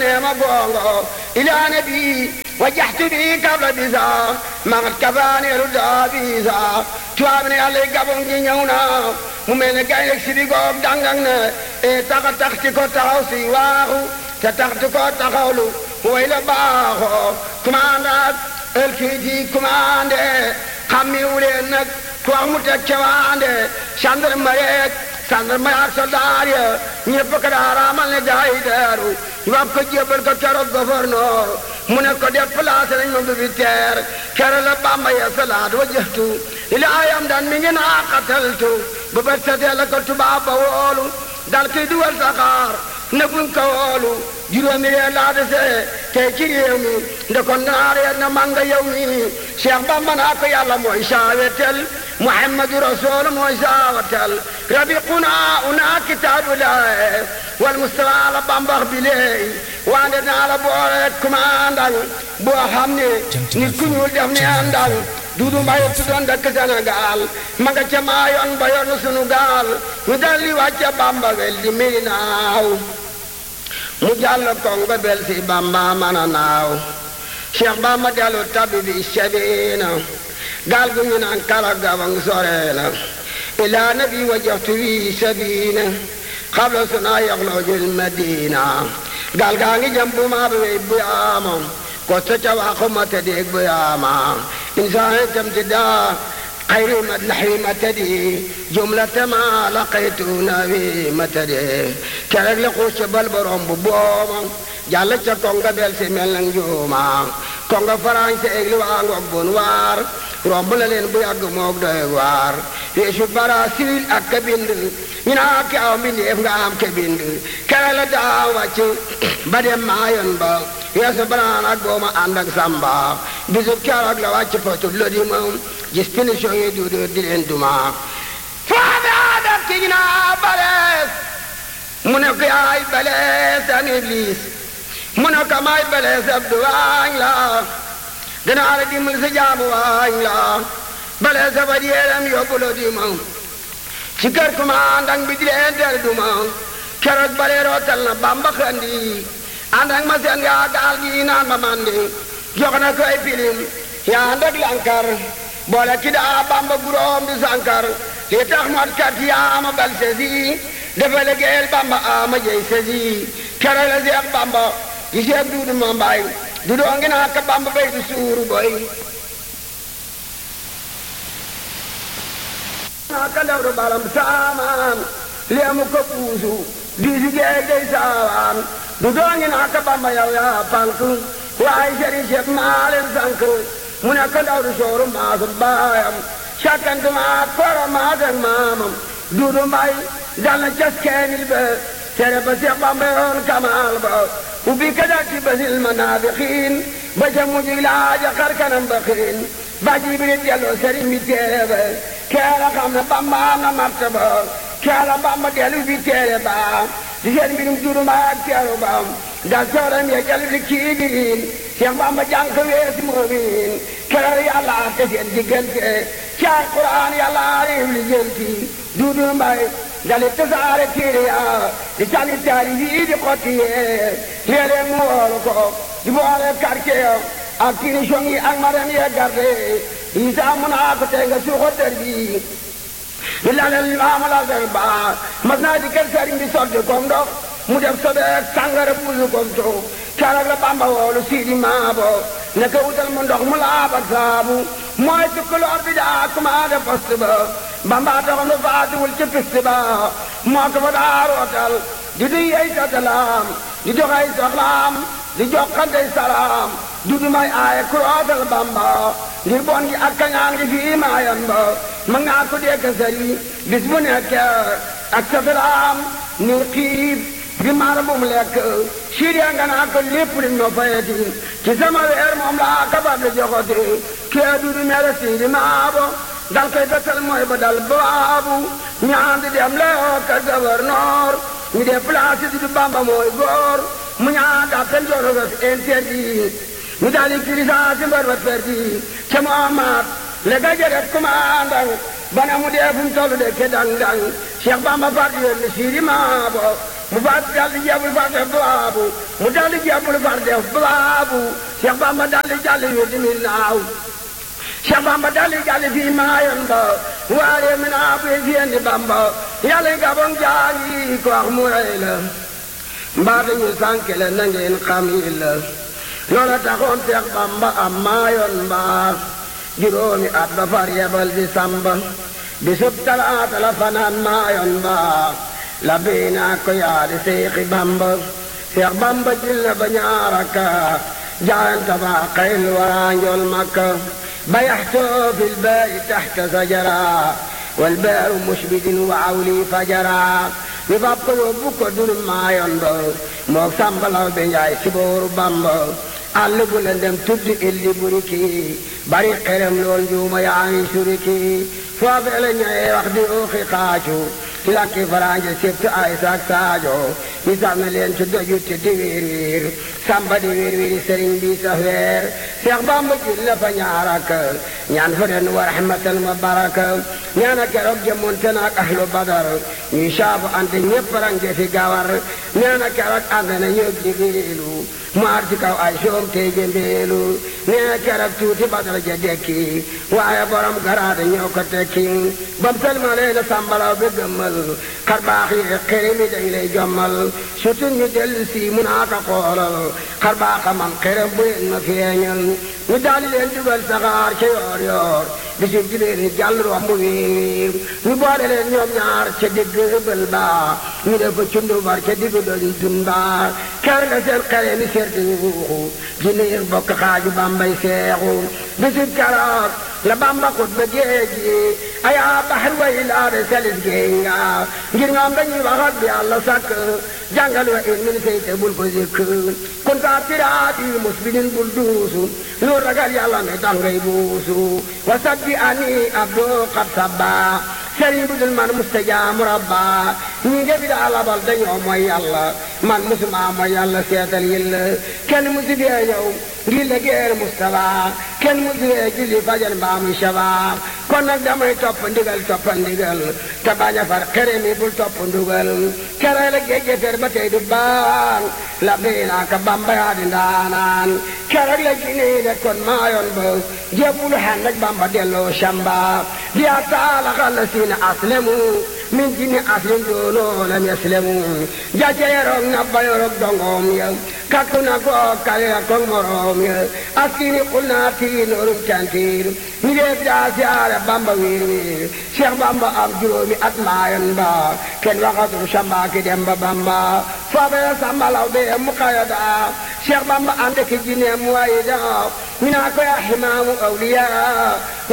neema gongo ila nabi wajjahtu bi kabla bisa magat kafaani elu daa bisa tubaab ne yàlla gabon gi ñëw na mu mel ne gaynde si di goog dangang ne e taxa taxti ko taxaw si waaxu te taxti ko taxawlu way la baaxoo commandant el kiiti commandé xammiwu leen nag ku wax mu teg cawaande gendarmerie ak gendarmerie ak soldat ya ñëpp ko daa raamal ne gaa yi deeru ñu wax ko jébbal ko keroog gouverneur mu ne ko déplacé nañ ma bi teer kere la Bamba ya salaat wa jëftu ila ayam daan mi ngi naa xataltu ba bët setee la ko tubaab ba woolu dal kiy duwal saxaar ne buñ ko woolu juróomi reer laa desee tey ci réew mi ndekon naa reer na manga yow mi Cheikh Bamba naa ko yàlla mooy saawetel Muhammadu Rasul mooy saawetel rabiquna una kitaabullah wal Mustafa la bambax bi léey wande naa la boole commandant boo xam ne nit ku ñuul def ne àndal duudu mbaye tuddoon dëkk Sénégal ma nga ca maa yoon ba yoon sunu gaal ñu daldi wàcce Bamba wel di mi naaw mu jàll kongo bel si Bamba man a naaw Cheikh Bamba dellu tabi bi sabina gaal gu ñu naan kala gabang sore na ilaa nabi wajjahtu wi sabina xabla suna yaxloojul madina gaal gaa ngi jëm bu maa bi bu yaama ko sa ca waxu ma te dégg bu yaama insaan itam ti daa xayri ma naxwi ma tadi jumlata ma laqaytu nawi ma tadi kerek li xuus ca bal borom bu booma jàll ca konga bel si mel nag njuuma konga farañse eg li waa ngoog bun waar romb la leen bu yàgg moog doy waar yeesu bara siwil ak ka bind ñu naa ki aw mbindeef nga am ka bind kere la daa wàcc ba dem maayoon ba yeesu baraan ak booma ànd ak samba bisub keroog la wàcc potu lodi moom gis punition yi du di leen duma faabe adak ki ñu naa balees mu ne ko yaay balees an iblis mu ne ko maay balees ab du waañ la danaa la dimbal sa jaamu waañ la balees a ba yeeram yóbbu la di ma ci kër commandant bi di leen del duma keroog bale rootal na bamba xandi ànd ak ma seen yaa gaal gi naan ma mandi jox na ko ay pilim yaa ànd ak lankar boole ki daa bamba guróom di sankar li tax mot kat yaa ma bal sesi dafa liggéeyal bamba ama jey sesi keroog la seex bamba di seex duudu ma mbaay du doo ngi naa ka bamba bay du suuru boy naa ka ndaw du balam saamaan leemu ko puusu diisi geey dey saawaan du doo ngi naa ka bamba yow yaa pank waaye sëriñ Cheikh maa leen sànk mu ne ko ndaw du sooru maasu baayam sakkantuma koro maasak maamam duudu mbay dal na cas keenil ba tere ba Seex Bamba yoon kamaal ba ubbi ka datti basil manaafiqiin ba ca mujj laaja xar kanam ba xiin ba Jibril delloo sëriñ bi téere ba keela xam ne Bamba am na martaba keela Bamba dellu bi téere ba di seen mbirum duudu mbay ak teeru ba dal tooram ya jal di kiigiriin Seex Bamba jàng ko weesi moomin keroog yàlla te seen diggante ci alquran yàlla réew li jënti duudu mbay dali tasaare téere ya di sali taari yii di xotti yee léeg-léeg mu woolu ko di boole quartier ya ak finition yi ak madame ye garde yi saa mun naa ko tey nga suuxo dër bi di lalel maamu la dër ba mas naa di kër sëriñ bi sotti kom ndox mu def sobeek sàngara buusu kom to keroog la bamba woolu siidi maabo ne ko wutal mu ndox mu laab ak saabu mooy tukkuloor bi daa commandé poste ba bamba doxam nu faatiwul ci piste ba moo ko fa daa rootal di duy ay satalaam di dox ay soxlaam di jokkante salaam du du may aaye ku rootal bamba ngir bon gi ak kañaan gi fii maayan ba ma ngaa ko dee sëri bis bu nekk ak satalaam ni xiif bi maar bu mu lekk siiriya nga naa ko lépp li ma fayeti ci sama weer moom laa kabar di joxoti kee du du mere siidi maabo dal koy besal mooy ba dal baabu ñaan di dem leo ka gouverneur ñu dee place di du bamba mooy góor mu ñaan dakkal jorogas interdit ñu daal di kirisance mbar ba perdi ca Muhammad le ga jëret commandant bana mu dee fu mu tollu de ke dang dang Cheikh Bamba far yónni siidi maabo mu faat daldi jebul far def baabu mu daldi jebul far def baabu Cheikh Bamba daldi jàll wi di mi naaw Cheikh Bamba daldi jàll fii maayoon ba waaree mi naa buy fiyandi Bamba yàlla gabon jaangi ko wax mu rey la mbaa dañu sànke la na ngeen xam yi la loola taxoon Cheikh Bamba am maayoon mbaa juróomi at ba far yebal di samba bisub talaata la fanaan maayoon mbaa la biinaa ko yaadi Seexi Bamba Seex Bamba jil na ba ñaaraka jaayanta ba xayl waraanjool makka bayaxtoo fi lbaari taxta sajara walbaaru mushbidin wa awli fajara ñu fab ko yóbbu ko dunu maayoon ba moog sambalaw be njaay si booru Bamba àll bu la dem tudd illi buriki bari xerem lool njuuma yaa ngi suriki foofee la ñëwee wax di ooxi xaacu ci lakki faranje sibtu ay saak saajo ñu sànni leen ci dojutti di wiir wiir samba di wiir wiiri sëriñ bi sa weer Seex Bamba jul la fa ñaarak ñaan fa den wa rahmatan wa baraka ñaana keroog jëmonte naak ahlu badar ñuy saabu ante ñépp range fi gawar ñaana keroog ànd na ñëg jibiilu mu ar ci kaw ay soom tey jëmbeelu nee keroog tuuti badar ja dekki waaye borom garaade ñoo ko tekki bam salmalee la sambalaw bi gëmmal xar baax yi xëri mi dañ lay jommal surtout ñu dellu si mun naa ko xoolal xar baax man xërëm bu leen ma feeñal ñu daal leen dugal saxaar ca yoor yoor bisib jibéer ni jàll romb wiir ñu boole leen ñoom ñaar ca digg bël ba ñu def ko cundu bar ca digg doñ dun ba ker la seen xere mi seet yuuxu jinniir bokk xaaju bambay seexu bisib keroog la bamba xut ba géej gi ayaa baxar way laade salis géej nga ngir ñoom dañuy waxat bi yàlla sàkk jàngal wa in min seyte bul ko zikk kun taa tiraati musbidin bul duusu lu ragal yàlla ne dangay buusu wa sabbi ani abdo qad sabba sëriñ bu dul man mustajaamu rabba ñi nga fi daa labal dañoo mooy yàlla man musuma mooy yàlla seetal yilla kenn musu fee ñëw ngir la geer Mustafa kenn musu fee julli fajar mbaa muy shabab kon nag damay topp ndigal topp ndigal te bañ a far xere mi bul topp ndugal kere la géej fer ba tey du baan la biinaa ka bamba yaa di ndaanaan kere la jinii de kon maayoon ba jébbulu xan nag bamba delloo shamba di a taala xalla siina aslemu min jinni aslim doonoo lam yaslemu jace yerok na bayorok dongoom ya kakku na ko kale ya kong moroom ya askini qul naa tiinoorum cantiir ñu dee daa siyaare bamba wiir wiir cheikh bamba am juróomi at maayoon ba kenn waxatul shamba ki dem ba bamba foobe la sambalaw be mu kayada cheikh bamba ande ki jinne mu wayida ñu naa ko ya ximaamu awliya